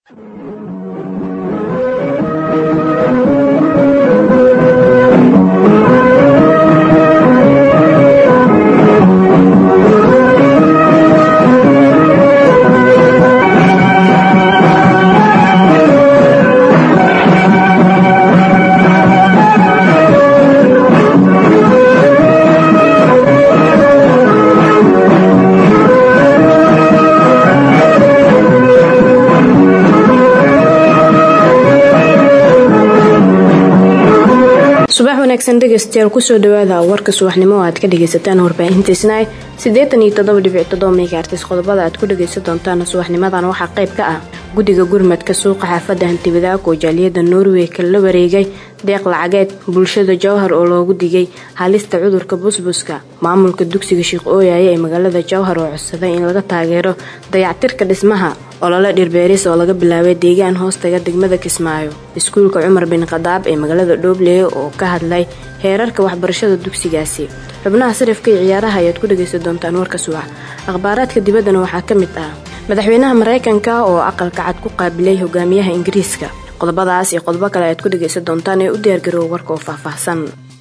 subax wanaagsan dhegaystayaal kusoo dhawaada warka subaxnimo oo aad ka dhagaysataan warbaahintiisna siddeetan iyo toddoba dhibic toddoba megaartis qodobada aad ku dhagaysan doontaan subaxnimadan waxaa qayb ka ah guddiga gurmadka suuqa xaafadda hantibadaag oo jaaliyadda norway kala wareegay deeq lacageed bulshada jowhar oo loogu digay halista cudurka busbuska maamulka dugsiga sheekh ooyaye ee magaalada jowhar oo codsaday in laga taageero dayactirka dhismaha olole dhirbeeris oo laga bilaabay deegaan hoostaga degmada kismaayo iskuulka cumar bin khadaab ee magaalada dhoobley oo ka hadlay heerarka waxbarashada dugsigaasi xubnaha sarifka iyo ciyaaraha ayaad ku dhagaysan doontaan warka subax akhbaaraadka dibaddana waxaa ka mid ah madaxweynaha maraykanka oo aqalka cad ku qaabilay hogaamiyaha ingiriiska qodobadaas iyo qodobo kale ayaad ku dhagaysan doontaan ee u diyaargaroowa warka oo faahfaahsan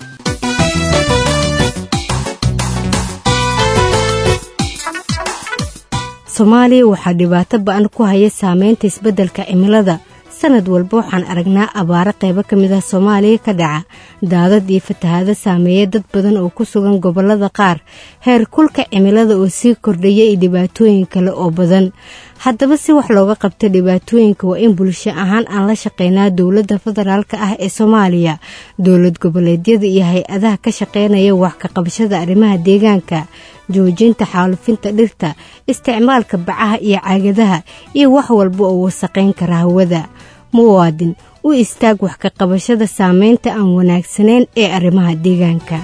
soomaaliya waxaa dhibaato ba-an ku haya saameynta isbeddelka cimilada sanad walba waxaan aragnaa abaaro qaybo ka mid ah soomaaliya ka dhaca daadad iyo fatahaado saameeya dad badan oo ku sugan gobollada qaar heer kulka cimilada oo sii kordhaya iyo dhibaatooyin kale oo badan haddaba si wax looga qabta dhibaatooyinka waa in bulsho ahaan aan la shaqeynaa dowladda federaalka ah ee soomaaliya dowlad goboleedyada iyo hay-adaha ka shaqeynaya wax ka qabashada arrimaha deegaanka joojinta xaalufinta dhirta isticmaalka bacaha iyo caagadaha iyo wax walba oo wasaqayn kara hawada muwaadin u istaag wax ka qabashada saameynta aan wanaagsanayn ee arrimaha deegaanka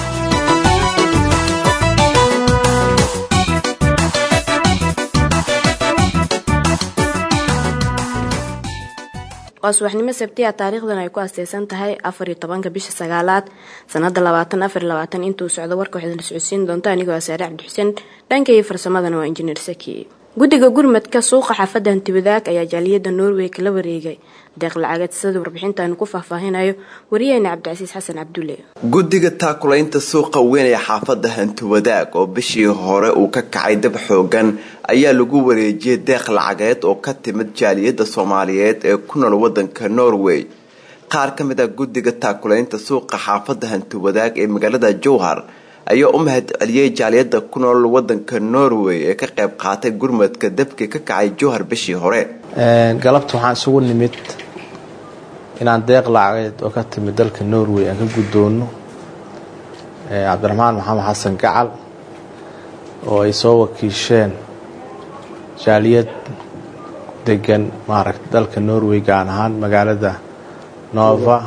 waa subaxnimo sabtiya taariikhdan ay ku asteysan tahay afar iyo tobanka bisha sagaalaad sanada labaatan afar iyo labaatan intuu socdo warka waxaad la socodsiin doonta anigoo ah saare cabdixuseen dhanka iyo farsamadana waa injineer saki guddiga gurmadka suuqa xaafadda hantibadaag ayaa jaaliyadda norway kala wareegay deeq lacageed sida warbixintaanu ku faahfaahinayo wariyaheena cabdicasiis xasan cabdulle guddiga taakulaynta suuqa weyn ee xaafadda hantibadaag oo bishii hore uu ka kacay dab xoogan ayaa lagu wareejiyey deeq lacageed oo ka timid jaaliyadda soomaaliyeed ee ku nool wadanka norway qaar ka mid ah guddiga taakulaynta suuqa xaafadda hantibadaag ee magaalada jowhar ayaa u mahad celiyey jaaliyadda ku nool wadanka norway ee ka qayb qaatay gurmadka dabkii ka kacay jowhar bishii hore galabta waxaan isugu nimid inaan deeq lacageed oo ka timid dalka norway aan ka guddoono cabdiraxmaan maxamed xasan gacal oo ay soo wakiisheen jaaliyad degan maaragta dalka norway gaan ahaan magaalada nova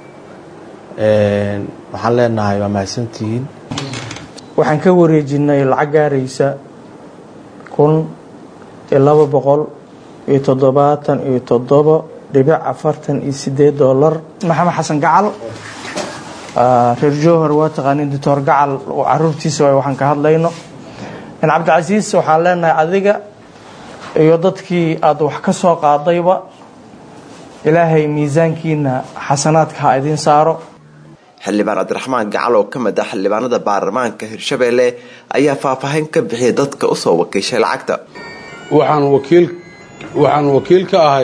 waxaan leenahay waa mahadsantihiin waxaan ka wareejinay lacag gaaraysa kun iyo laba boqol iyo toddobaatan iyo toddobo dhibic afartan iyo sideed dollar maxamed xasan gacal reer jowhar waa taqaaniin doctor gacal oo caruurtiisa waay waxaan ka hadlayno cabdicasiis waxaan leenahay adiga iyo dadkii aada wax ka soo qaadayba ilaahay miisaankiina xasanaadka ha idiin saaro xildhibaan cabdiraxmaan gacal oo ka mid ah xildhibaanada baarlamaanka hirshabeelle ayaa faahfaahin ka bixiyay dadka usoo wakiishay lacagta waxaan wakiil waxaan wakiil ka ahay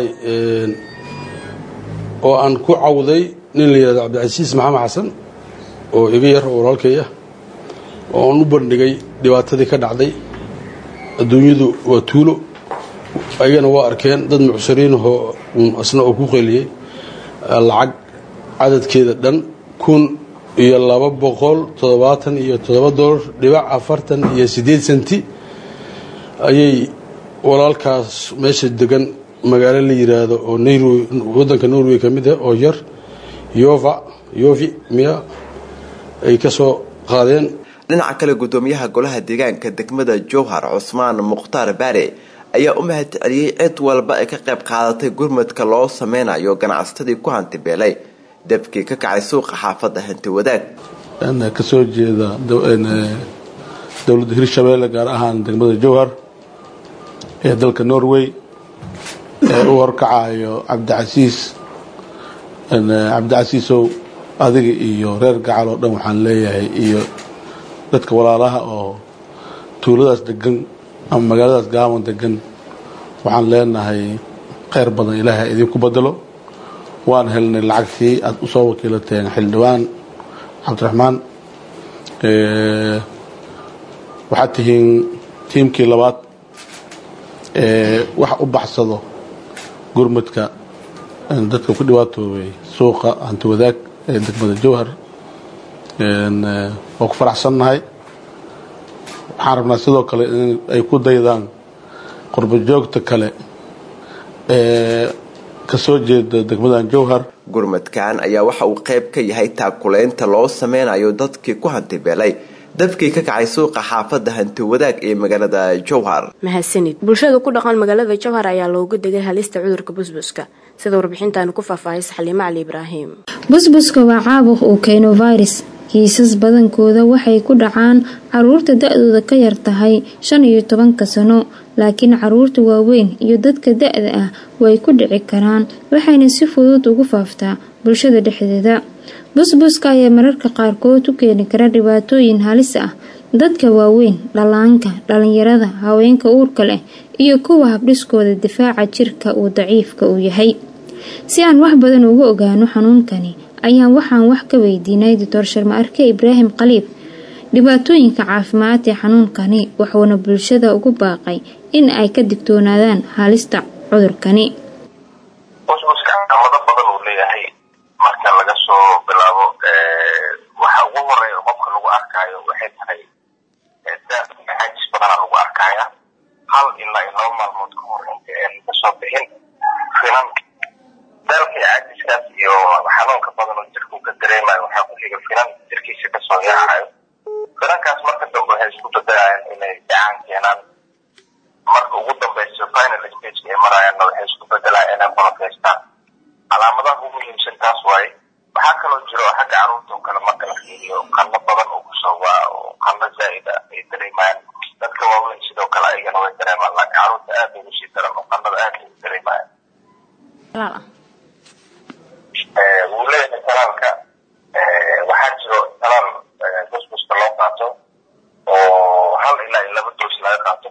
oo aan ku cawday nin la yidhahdo cabdicasiis maxamed xasan oo iga yar oo walaalkay ah oo aan u bandhigay dhibaatadii ka dhacday adduunyadu waa tuulo ayagana waa arkeen dad mucsiriinahoo isna oo ku qeliyey lacag cadadkeeda dhan kun iyo laba boqol toddobaatan iyo toddoba dolar dhibac afartan iyo siddeed senti ayay walaalkaas meesha degan magaalo la yiraahdo oo norway waddanka norway ka mid ah oo yar yova yovi miya ay ka soo qaadeen dhinaca kale guddoomiyaha golaha deegaanka degmada jowhar cusmaan mukhtaar baare ayaa u mahad celiyey cid walba ay ka qayb qaadatay gurmadka loo sameynayo ganacsatadii ku hantibeelay dabkii ka kacay suuqa xaafadda hanti wadaag ka soo jeeda dowladda hirshabeelle gaar ahaan degmada jowhar ee dalka norway ee u horkacayo cabdicasiis cabdicasiisow adiga iyo reer gacal oo dhan waxaan leeyahay iyo dadka walaalaha oo tuuladaas degan ama magaaladaas gaaban degan waxaan leenahay kheyr badan ilaahay idinku bedelo waan helnay lacagtii aad usoo wakiilateen xildhibaan cabdiraxmaan waxaad tihiin tiimkii labaad ee wax u baxsado gurmudka dadka ku dhibaatoobay suuqa hanti wadaag ee degmada jowhar waa ku faraxsannahay waxaan rabnaa sidoo kale in ay ku daydaan qurbo joogta kale ee kasoo jeeda degmadan jowhar gurmadkan ayaa waxa uu qayb ka yahay taakuleynta loo sameynayo dadkii ku hantibeelay dabkii ka kacay suuqa xaafadda hanti wadaag ee magaalada jowhar mahadsanid bulshada ku dhaqan magaalada jowhar ayaa loogu degay halista cudurka busbuska sida warbixintaani ku faahfaahaysa xaliimo cali ibraahim busbuska waa caabuq uu keeno virus kiisas badankooda waxay ku dhacaan caruurta da-dooda ka yar tahay shan iyo tobanka sano laakiin caruurta waaweyn iyo dadka da-da ah way ku dhici karaan waxayna si fudud ugu faaftaa bulshada dhexdeeda busbuska ayaa mararka qaarkood u keeni kara dhibaatooyin halis ah dadka waaweyn dhallaanka dhalinyarada haweenka uurka leh iyo kuwa habdhiskooda difaaca jirka uu daciifka uu yahay si aan wax badan uga ogaano xanuunkani ayaan waxaan wax ka weydiinay doctor sharma arke ibraahim khaliif dhibaatooyinka caafimaad ee xanuunkani wuxuuna bulshada ugu baaqay in ay ka digtoonaadaan halista cudurkani busbuska calaamado badan uu leeyahay marka laga soo bilaabo waxa ugu horeeya qofka lagu arkaayo waxay tahay caajis badana lagu arkaya hal ilaa iyo laba maalmood ka hor inta aan kasoo bixin finan daalka caajiskaas iyo xanuunka badan oo jirka uu ka dareemayo waxaa ku xiga finan jirkiisa kasoo yaacayo finankaas marka dambe waxay isku dadayaan inay dhacaan keenaan marka ugu dambeysa final stage ay marayaanna waxay isku bedelaan inay qolofaystaan calaamadaha ugu muhiimsan taas waaye waxaa kaloo jiro xagga caruurta oo kale marka la fiiriyo qano badan oo kusoo waa oo qano zaa'ida ay dareemayaan dadka waaweyn sidoo kale ayagana way dareemaan laakiin caruurta aad ugu sii daran oo qanada aad ugu dareemayaan wuu leeyahay talaalka waxaa jiro talaal busbuska loo qaato oo hal ilaa iyo laba doos laga qaato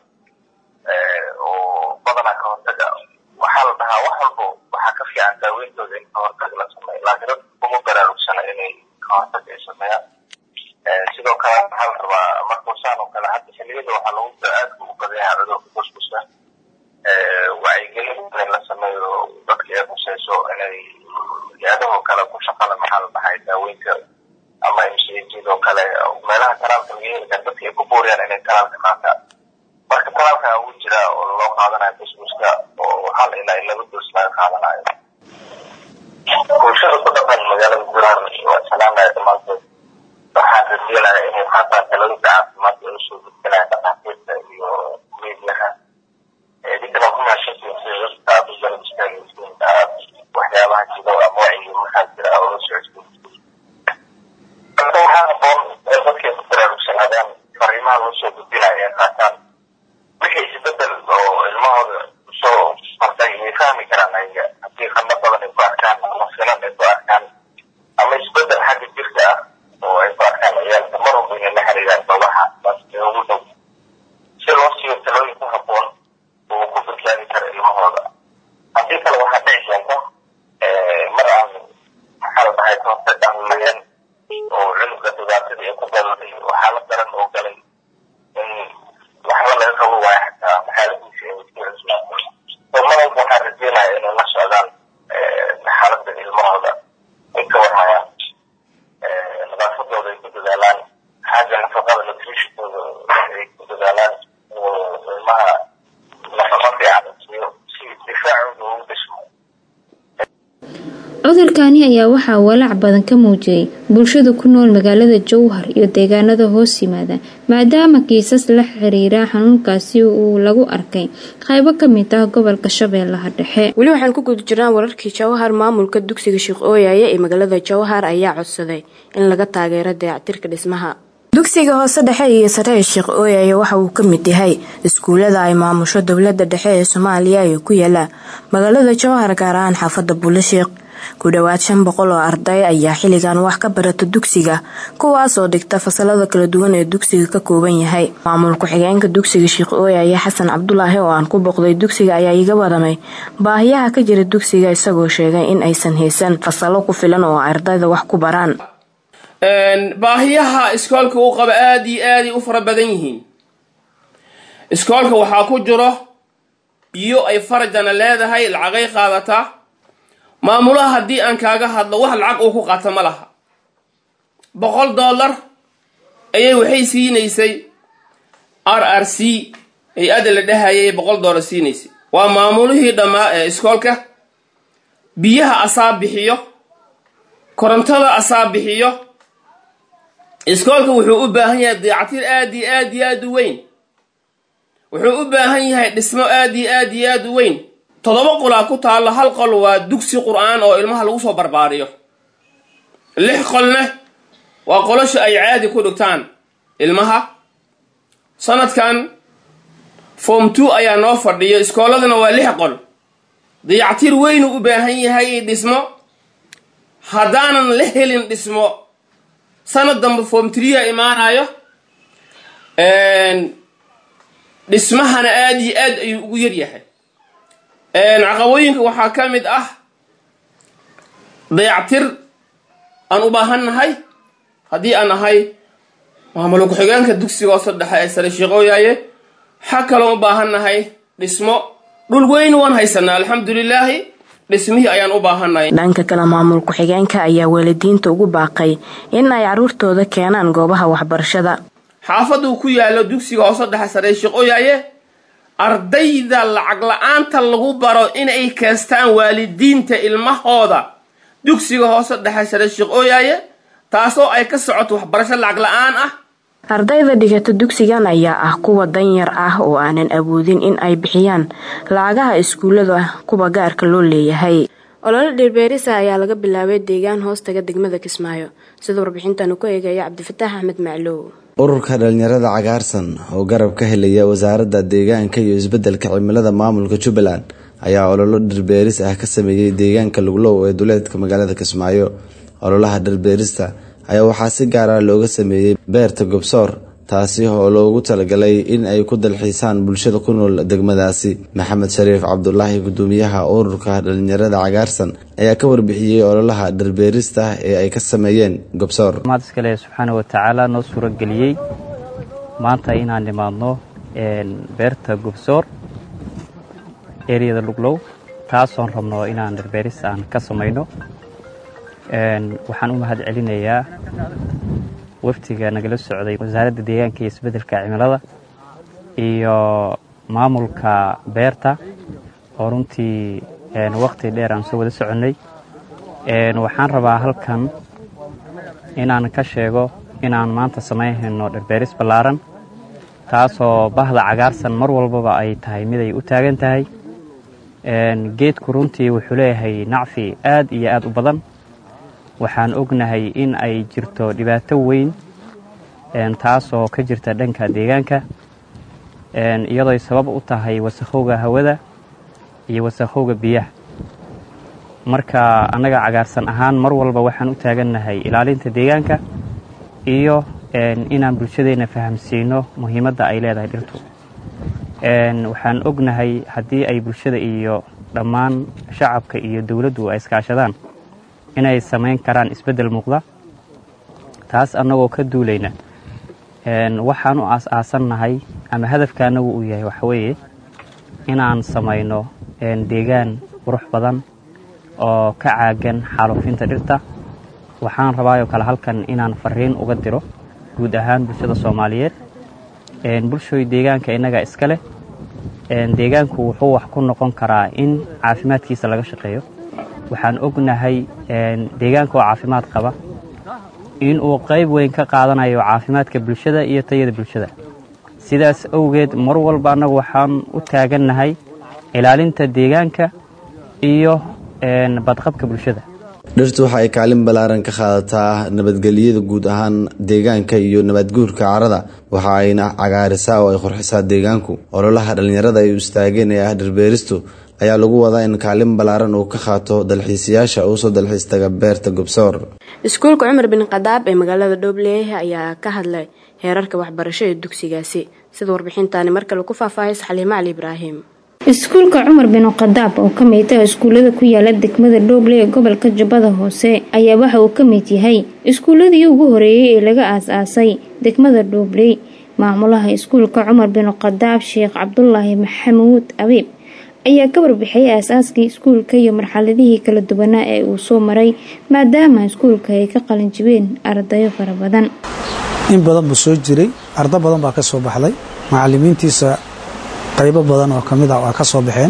oo badanaa ka hortaga waxaa la dhahaa wax walbo waxaa ka fiican daaweyntooda in ka hortag la sameeyo laakiin dadka kuma baraarugsana inay ka hortag ay sameeyaan sidoo kale waxaa la rabaa markuusaan oo kale hadda xilliyada waxaa lagu aad ugu badan yahay cudurka busbuska wacyigelin in la sameeyo dadka ay khuseyso inay hay-adahoo kale ku shaqala maxaa la dhahay daaweynka ama mcjidoo kale meelaha talaalka laga heli kara dadka ay ku buuriyaan inay talaalka qaataan marka talaalka ugu jira oo loo qaadanayo busbuska oo hal ilaa iyo laba doos laga qaadanayo bulshada ku dhaqan magaalada guuraan waa salaamaya dhammaantood waxaan rajeenaya inay qaataan talooyinka caafimaad ee usoo gudbinaya dhakhaatiirta iyo meediyaha idinkana ku mahadsantiin sida dadka aada u garab istaagaysiin aad waxyaabaha jiro ama wacyi maxaa jira oo la socodsiin marka waxaa haboon ee dadkay ku baraarugsanaadaan fariimaha loo soo gudbinaya ee qaataan wixii isbedel oo ilmahooda soo martay way fahmi karaan ayaga haddii qano badan ay ku arkaan ama finan ay ku arkaan ama isbedel xagga jirka ah oo ay ku arkaan ciyaalka mar walba inay la xiriiraan babaha bas ee ugu dhow si loo siiyo talooyin ku haboon oo ku badbaadi kara ilmahooda haddii kale waxaa dhici keenta mar aan maxaa la dhahay kahortag aan lahayn oo cunuga dhibaatadii ay ku daladay oo xaalad daran oo galay in waxba laga qabo waayo xataa maxaaladiisa ay ku cusbaato oo mar walba waxaan rajeynaya inay la socdaan xaaladda ilmahooda ay ka warhayaan nadaafadooda ay ku dadaalaan xagga nafaqada nutritionkooda ay ku dadaalaan oo ilmaha nafaqa fiican siiyo si difaacooda ugu dhismo cudurkani ayaa waxaa walaac badan ka muujiyay bulshada ku nool magaalada jowhar iyo deegaanada hoos yimaada maadaama kiisas la xiriira xanuunkaasi uu lagu arkay qaybo ka mid ah gobolka shabeellaha dhexe weli waxaan ku guda jirnaa wararkii jawhar maamulka dugsiga sheekh ooyaye ee magaalada jawhar ayaa codsaday in laga taageero dayactirka dhismaha dugsiga hoose dhexe iyo sare ee sheekh ooyaye waxa uu ka mid yahay iskuulada ay maamusho dowlada dhexe ee soomaaliya ee ku yaala magaalada jowhar gaar ahaan xaafada buulasheekh ku dhowaad shan boqol oo arday ayaa xilligan wax ka barata dugsiga kuwaas oo dhigta fasalada kala duwan ee dugsiga ka kooban yahay maamul ku-xigeenka dugsiga sheekh ooyaye xasan cabdulaahi oo aan ku booqday dugsiga ayaa iga wadamay baahiyaha ka jira dugsiga isagoo sheegay in aysan haysan fasalo ku filan oo ardayda wax ku baraan baahiyaha iskoolka uu qaba aada iyo aaday u fara badan yihiin iskoolka waxaa ku jiro biyo ay farajana leedahay lacagay qaadataa maamulaha haddii aan kaaga hadlo wax lacag uu ku qaata ma laha boqol dollar ayay waxay siinaysay r r c hay-adda la dhahayay boqol dollar siinaysay waa maamulihii dhammaa ee iskoolka biyaha asaa bixiyo korontada asaa bixiyo iskoolka wuxuu u baahan yahay dayactir aad iyo aad iyo aad u weyn wuxuu u baahan yahay dhismo aad iyo aad iyo aad u weyn toddoba qolaa ku taallo hal qol waa dugsi qur-aan oo ilmaha lagu soo barbaariyo lix qolna waa qolosha ay caadi ku dhigtaan ilmaha sanadkan form two ayaa noo fadhiyo iskooladana waa lix qol dayactir weynuu u baahan yahay dhismo haddaanan la helin dhismo sanad dambe form tria imaanayo dhismahana aada iyo aad ayuu ugu yaryahay caqabooyinka waxaa ka mid ah dayactir aan u baahannahay haddii aan nahay maamul ku-xigeenka dugsiga hoose dhexe ee sare sheeqooyaaye waxaa kaloo u baahannahay dhismo dhul weyn waan haysanaa alxamdulilaahi dhismihii ayaan u baahannahay dhanka kale maamul ku-xigeenka ayaa waalidiinta ugu baaqay in ay caruurtooda keenaan goobaha waxbarashada xaafaduu ku yaallo dugsiga hoose dhexe sare sheeqooyaaye ardayda lacag la-aanta lagu baro inay keestaan waalidiinta ilmahooda dugsiga hoose dhexe sare sheeqooyaaye taasoo ay ka socoto waxbarasho lacag la-aan ah ardayda dhigata dugsigan ayaa ah kuwa danyar ah oo aanan awoodin in ay bixiyaan lacagaha iskuullada kuwa gaarka loo leeyahay olole dhirbeerisa ayaa laga bilaabay deegaan hoostaga degmada kismaayo sida warbixintan ku eegaya cabdifataax axmed maclow ururka dhalinyarada cagaarsan oo garab ka helaya wasaaradda deegaanka iyo isbeddelka cimilada maamulka jubbaland ayaa ololo dhirbeeris ah ka sameeyey deegaanka luglow ee duleedka magaalada kismaayo ololaha dhirbeerista ayaa waxaa si gaar ah looga sameeyey beerta gobsoor taasi oo loogu talagalay in ay ku dalxiisaan bulshada ku nool degmadaasi maxamed shariif cabdulaahi gudoomiyaha ururka dhalinyarada cagaarsan ayaa ka warbixiyey ololaha dhirbeerista ee ay ka sameeyeen gobsoor iskale subxaana watacaala noo suurageliyey maanta inaan nimaadno beerta gobsoor eriyada luglow taasoon rabno inaan dhirbeeris aan ka samayno waxaan u mahad celinayaa waftiga nagala socday wasaaradda deegaanka iyo isbeddelka cimilada iyo maamulka beerta oo runtii waqti dheer aan soo wada soconnay waxaan rabaa halkan inaan ka sheego inaan maanta samaynhayno dhirbeeris ballaaran taasoo bahda cagaarsan mar walbaba ay tahay mid ay u taagan tahay geedku runtii wuxuu leeyahay nacfi aad iyo aad u badan waxaan ognahay in ay jirto dhibaato weyn taasoo ka jirta dhanka deegaanka iyadooy sabab u tahay wasakhowga hawada iyo wasakhowga biyaha marka annaga cagaarsan ahaan mar walba waxaan u taagannahay ilaalinta deegaanka iyo inaan bulshadeenna fahamsiino muhiimadda ay leedahay dhirtu waxaan ognahay haddii ay bulshada iyo dhammaan shacabka iyo dowladdu ay iskaashadaan inay samayn karaan isbeddel muuqda taas annagoo ka duulayna waxaan u aas-aasannahay ama hadafka annagu uu yahay waxa weeye inaan samayno deegaan qurux badan oo ka caagan xaalufinta dhirta waxaan rabaayoo kale halkan inaan fariin uga diro guud ahaan bulshada soomaaliyeed bulshooy deegaanka innaga iska leh deegaanku wuxuu wax ku noqon karaa in caafimaadkiisa laga shaqeeyo waxaan ognahay deegaanka oo caafimaad qaba in uu qayb weyn ka qaadanayo caafimaadka bulshada iyo tayada bulshada sidaas awgeed mar walba annagu waxaan u taagannahay ilaalinta deegaanka iyo badqabka bulshada dhirtu waxa ay kaalin ballaaran ka qaadataa nabadgelyada guud ahaan deegaanka iyo nabadguurka carada waxa ayna cagaarisaa oo ay qurxisaa deegaanku ololaha dhallinyarada ay u istaageen ee ah dhirbeeristu ayaa lagu wadaa in kaalin ballaaran uu ka qaato dalxiisayaasha uusoo dalxiis taga beerta gobsoor iskuulka cumar bin khadaab ee magaalada dhoobleeh ayaa ka hadlay heerarka waxbarasho ee dugsigaasi sida warbixintaani mar kale ku faahfaahaysa xaliimo cali ibraahim iskuulka cumar bin khadaab oo ka mid ah iskuullada ku yaala degmada dhooble ee gobolka jubbada hoose ayaa waxa uu ka mid yahay iskuulladii ugu horeeyey ee laga aas-aasay degmada dhoobley maamulaha iskuulka cumar bin khadaab sheekh cabdulaahi maxamuud abiib ayaa ka warbixiyay aasaaskii iskuulka iyo marxaladihii kala duwanaa ee uu soo maray maadaama iskuulka ay ka qalinjibeen ardayo fara badan in badan buu soo jiray ardo badan baa ka soo baxday macalimiintiisa qaybo badan oo kamid ah waa ka soo baxeen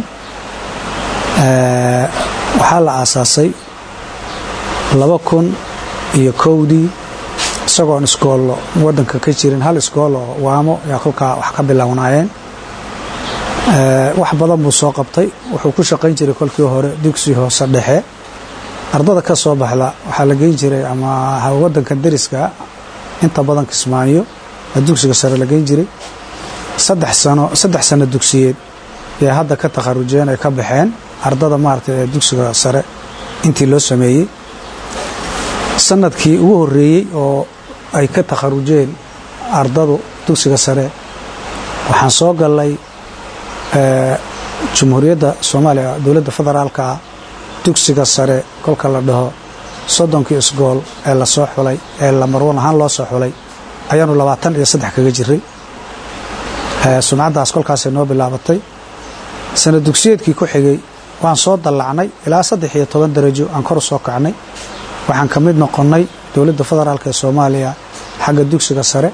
waxaa la aasaasay laba kun iyo kowdii isagoon iskoollo wadanka ka jirin hal iskool oo waamo yaa kolkaa wax ka bilownaayeen wax badan buu soo qabtay wuxuu ku shaqayn jiray kolkii hore dugsi hoose dhexe ardada ka soo baxda waxaa la geyn jiray ama wadanka dariska inta badan kismaayo dugsiga sare la geyn jiray saddex sano saddex sano dugsiyeed yay hadda ka takharujeen ay ka baxeen ardada maaragtay ee dugsiga sare intii loo sameeyey sanadkii ugu horeeyey oo ay ka takharujeen ardadu dugsiga sare waxaan soo galnay jumhuuriyadda soomaaliya dowladda federaalka dugsiga sare kolka la dhaho soddonkii isgool ee lasoo xulay ee lamarwan ahaan loo soo xulay ayaanu labaatan iyo saddex kaga jiray sumcaddaas kolkaasay noo bilaabatay sana dugsiyeedkii ku xigay waan soo dallacnay ilaa saddex iyo toban darajo aan kor u soo kacnay waxaan ka mid noqonnay dowladda federaalk ee soomaaliya xagga dugsiga sare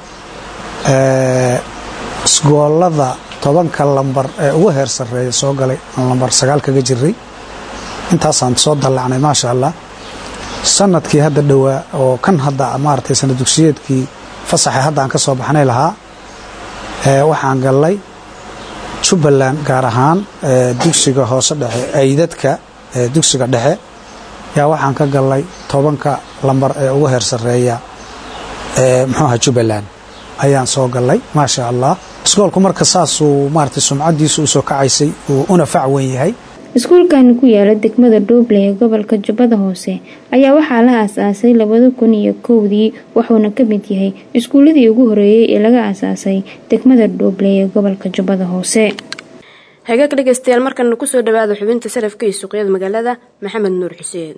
isgoolada tobanka lambar ee ugu heer sarreeya soo galay aan lambar sagaal kaga jiray intaasaan soo dallacnay maasha allah sanadkii hadda dhowaa oo kan hadda maaragtay sana dugsiyeedkii fasaxe hadda aan ka soo baxnay lahaa waxaan gallay jubbaland gaar ahaan dugsiga hoose dhexe aydadka dugsiga dhexe yaa waxaan ka gallay tobanka lambar ee ugu heer sarreeya muxuuaha jubbaland ayaan soo gallay maasha allah iskoolku marka saasuu maaragtay sumcaddiisu usoo kacaysay uu una fac weyn yahay iskuulkani ku yaala degmada dhooble ee gobolka jubbada hoose ayaa waxaa la aas-aasay labada kun iyo kowdii wuxuuna ka mid yahay iskuulladii ugu horeeyey ee laga aas-aasay degmada dhooble ee gobolka jubbada hoose hagaag dhegaystayaal markana kusoo dhawaada xubinta sarafka iyo suuqyada magaalada maxamed nuur xuseen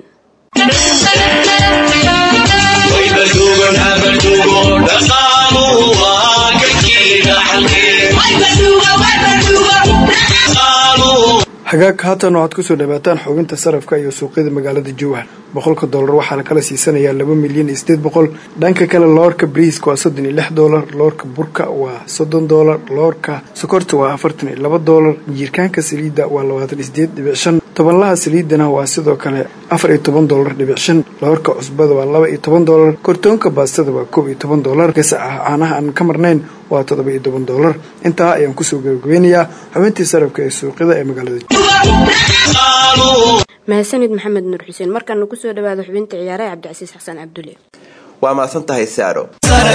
hagaag haatan waxaad kusoo dhawaataan xubinta sarafka iyo suuqyada magaalada jowhar boqolka doolar waxaa la kala siisanayaa laba milyan iyo sideed boqol dhanka kale loorka briiska waa soddon iyo lix doolar loorka burka waa soddon doolar loorka sokorta waa afartan iyo laba doolar jiirkaanka saliidda waa labaatan iyo sideed dhibic shan tobanlaha saliidana waa sidoo kale afar iyo toban doolar dhibic shan loorka cusbada waa laba iyo toban doolar kortoonka baastada waa koob iyo toban doolar gasaca caanaha aan ka marnayn waa toddoba iyo toban doolar intaa ayaan kusoo gabagabeynayaa xubintii sarafka ee suuqyada ee magaalada mahadsanid maxamed nuur xuseen markaana kusoo dhawaada xubinta ciyaaraha cabdicasiis xasan cabdulle waa mahadsan tahay saaro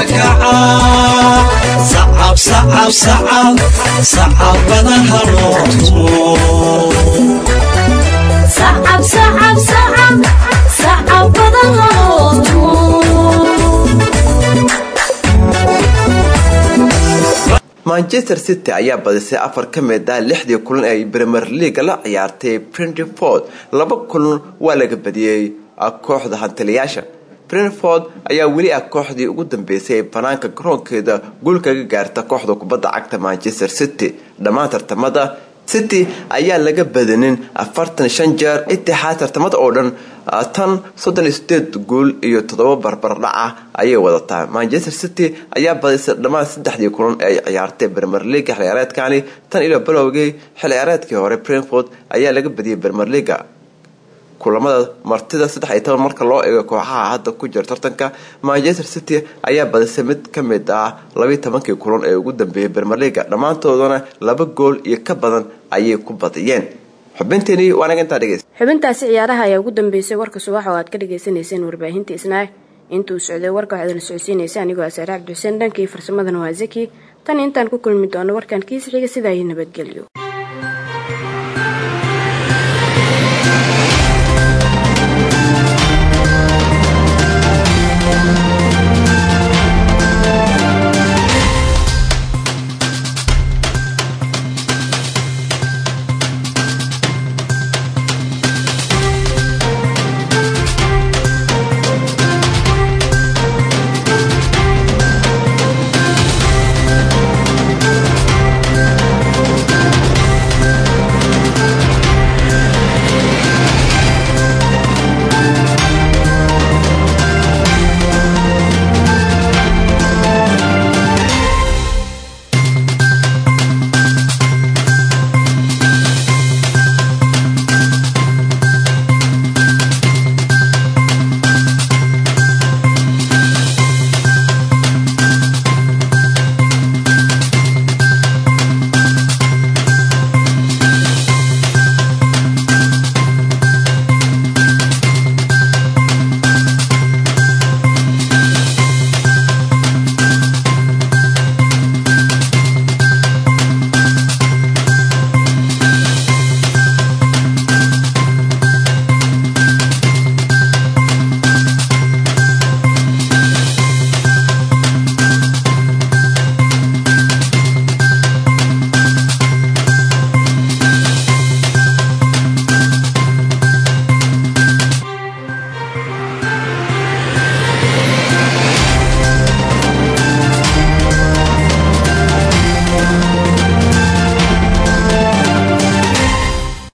manchester city ayaa badisay afar ka mid ah lixdii kulan ee ay premier leaga la ciyaartay brentford laba kulan waa laga badiyey kooxda hantiliyaasha brentford ayaa weli ah kooxdii ugu dambeysay ee banaanka garoonkeeda guul kaga gaarta kooxda kubadda cagta manchester city dhammaan tartamada city ayaa laga badanin afartan shan jeer itixaad tartamada oo dhan tan soddon iyo sideed guul iyo toddoba barbardhaca ayay wadataa manchester city ayaa badisay dhammaan saddexdii kulan ee ay ciyaartay bermer leaga xilciyaareedkani tan ilo balowgii xilciyaareedkii hore brentford ayaa laga badiyay bermer leaga kulamada martida saddex iyo toban marka loo eego kooxaha hadda ku jira tartanka manchester city ayaa badisay mid ka mid ah labiiy tobankii kulan ee ugu dambeeyay bermerliga dhammaantoodana laba gool iyo ka badan ayay ku badiyeen xubinteeni waanaga intaa dhegeys xubintaasi ciyaaraha ayaa ugu dambeysay warka subax oo aad ka dhagaysanayseen warbaahinta isnaay intuu socday warka waxaad la socodsiinaysa anigoo asaare cabdixuseen dhankii farsamadana waa zaki tan intaan ku kulmi doono warkan kiisa xiga sidaa iyo nabadgelyo